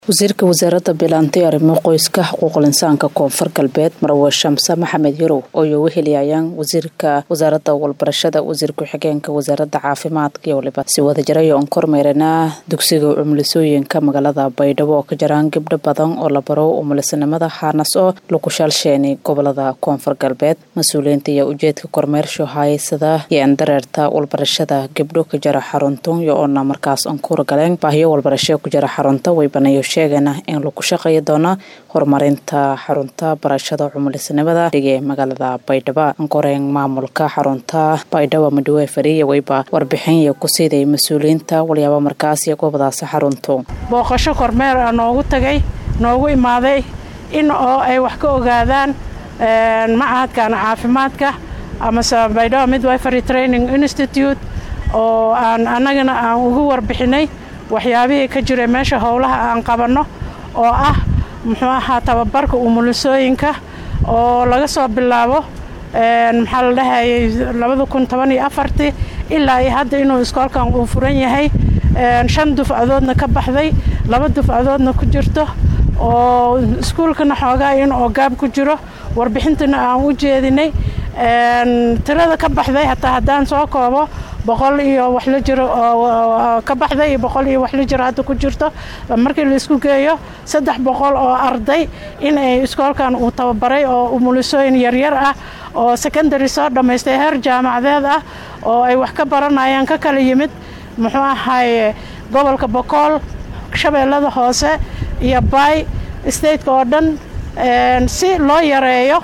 wasiirka wasaaradda bilaantay arrimo qoyska xuquuqul insaanka koonfur galbeed marwe shamse maxamed yarow oo ay uga helayayaan wasiirka wasaaradda walbarashada wasiir ku-xigeenka wasaaradda caafimaadka iyo waliba si wadajirayo on kormeerana dugsiga umulisooyinka magaalada baydhabo oo ka jiraan gabdho badan oo la baro umulisanimada xaanas oo lagu shaalsheenay gobolada koonfur galbeed mas-uuliyiinta iyo ujeedka kormeersho haysada iyo andareerta walbarashada gabdho ka jira xaruntan iyo oona markaas on kuragaleen baahiyo walbarasho ku jira xarunta way banayo sheegana in lagu shaqeeyi doono horumarinta xarunta barashada cumulisanimada dhige magaalada baydhabo ankoreen maamulka xarunta baydhabo madhawe fariya wayba warbixin ku siiday mas-uuliyiinta walyaaba markaas iyo goobadaasi xaruntu booqasho kormeer ah noogu tagay noogu imaaday in oo ay wax ka ogaadaan macahadkan caafimaadka amase baydhabo midwifery training institute oo aan annagana aan ugu warbixinay waxyaabihii ka jiray meesha howlaha aan qabanno oo ah muxuu ahaa tababarka umulisooyinka oo laga soo bilaabo maxaa la dhahayay labada kun toban iyo afartii ilaa iyo hadda inuu iskoolkan uu furan yahay shan dufcadoodna ka baxday laba dufcadoodna ku jirto oo iskuulkana xoogaa in oo gaab ku jiro warbixintana aan u jeedinay tirada ka baxday hataa haddaan soo koobo boqol iyo wax la jiro oo ka baxday iyo boqol iyo wax la jiro hadda ku jirto markii la isku geeyo saddex boqol oo arday in ay iskoolkan uu tababaray oo umulisooyin yaryar ah oo secondary soo dhammaystay heer jaamacadeed ah oo ay wax ka baranayaan ka kala yimid muxuu ahaye gobolka bokool shabeellada hoose iyo baay stateka oo dhan si loo yareeyo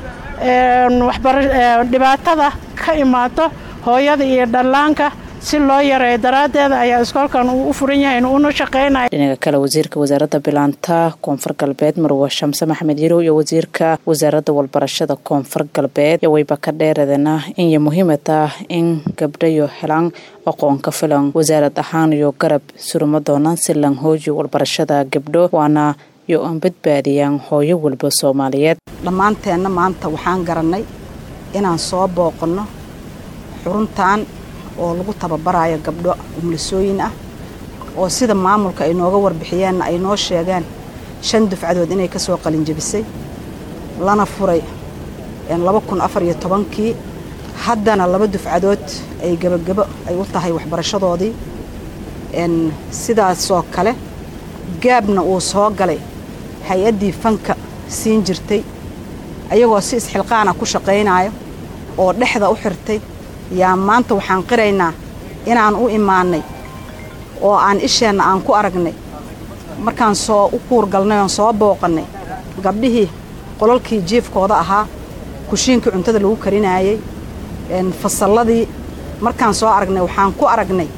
dhibaatada ka imaato hooyada iyo dhallaanka si loo yareeyo daraaddeeda ayaa iskoolkan uu u furan yahay una shaqeynaya dhinaca kale wasiirka wasaaradda bilaanta koonfur galbeed marwe shamse maxamed yarow iyo wasiirka wasaaradda walbarashada koonfur galbeed iyo wayba ka dheeradana inay muhiimad ah in gabdhayo helaan aqoon ka filan wasaarad ahaan iyo garab suruma doonaan si lan hooji walbarashada gabdho waana iyo aan badbaadiyaan hooyo walba soomaaliyeed dhammaanteenna maanta waxaan garannay inaan soo booqanno xuruntan oo lagu tababarayo gabdho umulisooyin ah oo sida maamulka ay nooga warbixiyeenna ay noo sheegeen shan dufcadood inay ka soo qalinjabisay lana furay laba kun afar iyo tobankii haddana laba dufcadood ay gebagebo ay u tahay waxbarashadoodii sidaasoo kale gaabna uu soo galay hay-addii fanka siin jirtay ayagoo si isxilqaana ku shaqaynaayo oo dhexda u xirtay yaa maanta waxaan qiraynaa inaan u imaannay oo aan isheenna aan ku aragnay markaan soo u kuurgalnay oon soo booqannay gabdhihii qolalkii jiifkooda ahaa kushiinkii cuntada lagu karinaayey fasalladii markaan soo aragnay waxaan ku aragnay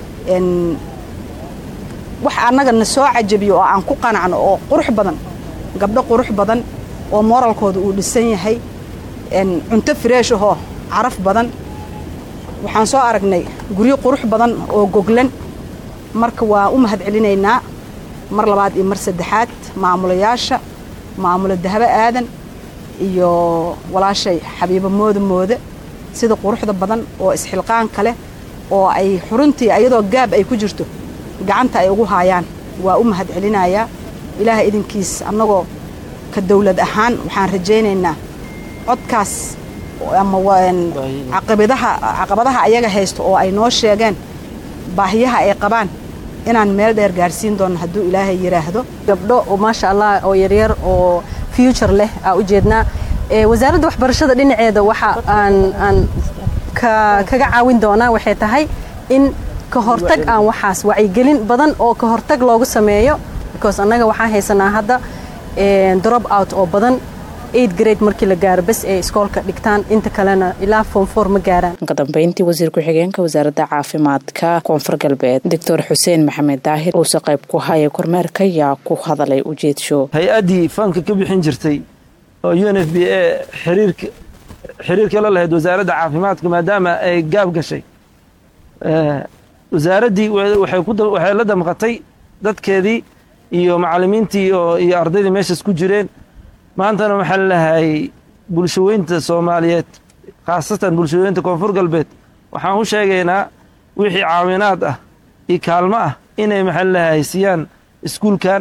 wax annaga na soo cajabiyo oo aan ku qanacno oo qurux badan gabdho qurux badan oo mooralkooda uu dhisan yahay cunto fireesh ahoo caraf badan waxaan soo aragnay guryo qurux badan oo goglan marka waa u mahad celinaynaa mar labaad iyo mar saddexaad maamulayaasha maamulo dahabo aadan iyo walaashay xabiibo mooda mooda sida quruxda badan oo isxilqaanka leh oo ay xuruntii ayadoo gaab ay ku jirto gacanta ay ugu haayaan waa u mahad celinayaa ilaaha idinkiis annagoo ka dawlad ahaan waxaan rajaynaynaa codkaas ama caqabadaha caqabadaha ayaga haysto oo ay noo sheegeen baahiyaha ay qabaan inaan meel dheer gaarsiin doono hadduu ilaahay yidhaahdo gabdho oo maasha allah oo yaryar oo future leh aa ujeednaa wasaaradda waxbarashada dhinaceeda waxa aan aan kaga caawin doonaa waxay tahay in ka hortag aan waxaas wacyigelin badan oo ka hortag loogu sameeyo because annaga waxaan haysanaa hadda drop out oo badan eight grade markii la gaaro bes ay iskoolka dhigtaan inta kalena ilaa form four ma gaaraan ka dambeyntii wasiir ku-xigeenka wasaaradda caafimaadka koonfur galbeed doctor xuseen maxamed daahir uuse qayb ku haya kormeerka yaa ku hadalay ujeedsho hay-addii fanka ka bixin jirtay oo u n f b a xiriirka xiriirka la lahayd wasaaradda caafimaadka maadaama ay gaab gashay wasaaraddii waxay la damqatay dadkeedii iyo macallimiintii iyo ardaydii meeshaas ku jireen maantana waxaa lalahay bulshaweynta soomaaliyeed khaasatan bulshaweynta koonfur galbeed waxaan u sheegaynaa wixii caawinaad ah iyo kaalmo ah inay maxaa lalahay siiyaan iskuulkan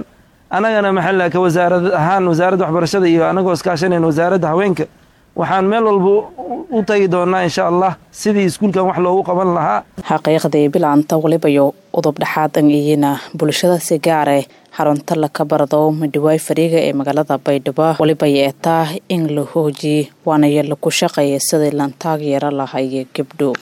annagana maxaa ka wasaarad ahaan wasaaradda waxbarashada iyo annagoo iskaashanayn wasaaradda haweenka waxaan meel walba u tagi doonaa insha allah sidii iskuulkan wax loogu qaban lahaa xaqiiqdii bilaanta walibayo udub dhexaadan iyina bulshada si gaare xarunta laka barado madhiwaay fariiga ee magaalada baydhabo waliba yeetaa in la hoojiye waana yala ku shaqeeya sidii lan taageero lahayo gabdho